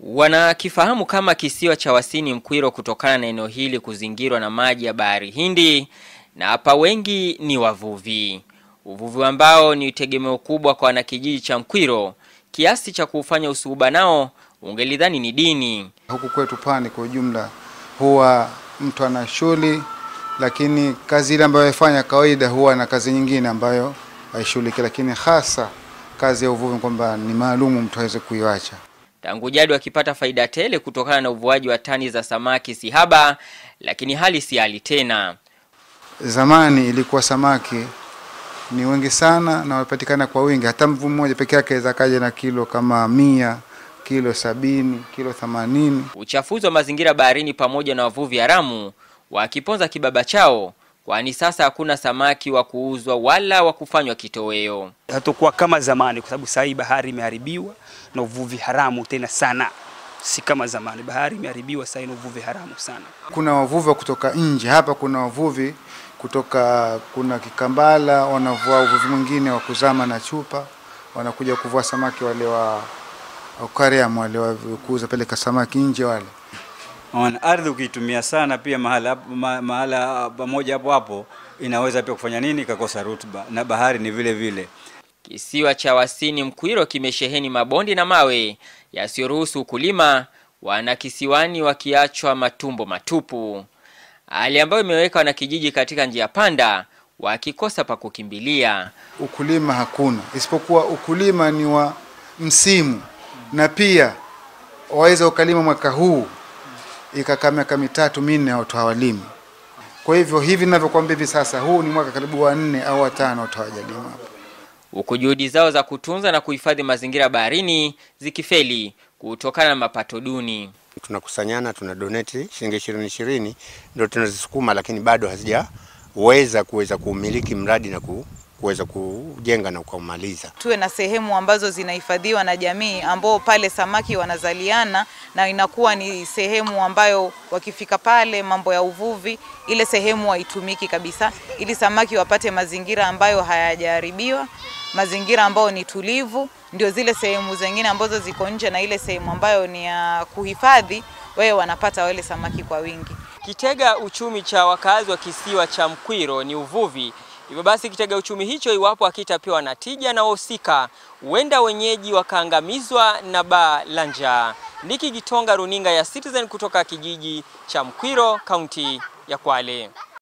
Wanakifahamu kama kisiwa cha Wasini Mkwiro kutokana na eneo hili kuzingirwa na maji ya bahari Hindi na hapa wengi ni wavuvi. Uvuvi ambao ni tegemeo kubwa kwa wanakijiji cha Mkwiro kiasi cha kufanya usuhuba nao ungelidhani ni dini. Huku kwetu pwani kwa ujumla, huwa mtu ana shughuli, lakini kazi ile ambayo aifanya kawaida huwa na kazi nyingine ambayo haishughuliki, lakini hasa kazi ya uvuvi kwamba ni maalumu mtu aweze kuiacha. Tangu jadi wakipata faida tele kutokana na uvuaji wa tani za samaki si haba, lakini hali si hali tena. Zamani ilikuwa samaki ni wengi sana na wapatikana kwa wingi, hata mvu mmoja peke yake aweza kaja na kilo kama mia, kilo sabini, kilo themanini. Uchafuzi wa mazingira baharini pamoja na wavuvi haramu wakiponza kibaba chao, kwani sasa hakuna samaki wa kuuzwa wala wa kufanywa kitoweo. hatakuwa kama zamani, kwa sababu sasa hii bahari imeharibiwa na uvuvi haramu tena sana, si kama zamani. Bahari imeharibiwa sasa, ina uvuvi haramu sana. Kuna wavuvi wa kutoka nje hapa, kuna wavuvi kutoka kuna Kikambala wanavua uvuvi mwingine wa kuzama na chupa, wanakuja kuvua samaki wale wa aquarium wale wa kuuza peleka samaki nje wale. Ona, ardhi ukiitumia sana pia mahala hapo- ma, mahala pamoja hapo hapo inaweza pia kufanya nini, ikakosa rutuba, na bahari ni vile vile. Kisiwa cha Wasini Mkwiro kimesheheni mabondi na mawe yasiyoruhusu ukulima, wana kisiwani wakiachwa matumbo matupu, hali ambayo imeweka wanakijiji katika njia panda, wakikosa pa kukimbilia. Ukulima hakuna, isipokuwa ukulima ni wa msimu, na pia waweza ukalima mwaka huu ikakaa miaka mitatu minne watu hawalimi. Kwa hivyo hivi ninavyokuambia hivi sasa, huu ni mwaka karibu wa nne au watano watu hawajalima hapa. huku juhudi zao za kutunza na kuhifadhi mazingira baharini zikifeli kutokana na mapato duni. tunakusanyana tuna donate shilingi ishirini ishirini ndio tunazisukuma, lakini bado hazijaweza kuweza kuumiliki mradi na ku, kuweza kujenga na kuumaliza. tuwe na sehemu ambazo zinahifadhiwa na jamii ambao pale samaki wanazaliana na inakuwa ni sehemu ambayo wakifika pale mambo ya uvuvi ile sehemu haitumiki kabisa ili samaki wapate mazingira ambayo hayajaharibiwa mazingira ambayo ni tulivu ndio zile sehemu zingine ambazo ziko nje na ile sehemu ambayo ni ya kuhifadhi wewe wanapata wale samaki kwa wingi Kitega uchumi cha wakazi wa kisiwa cha Mkwiro ni uvuvi. Hivyo basi kitega uchumi hicho, iwapo hakitapewa na tija na wahusika, huenda wenyeji wakaangamizwa na baa la njaa. Niki Gitonga, runinga ya Citizen kutoka kijiji cha Mkwiro, kaunti ya Kwale.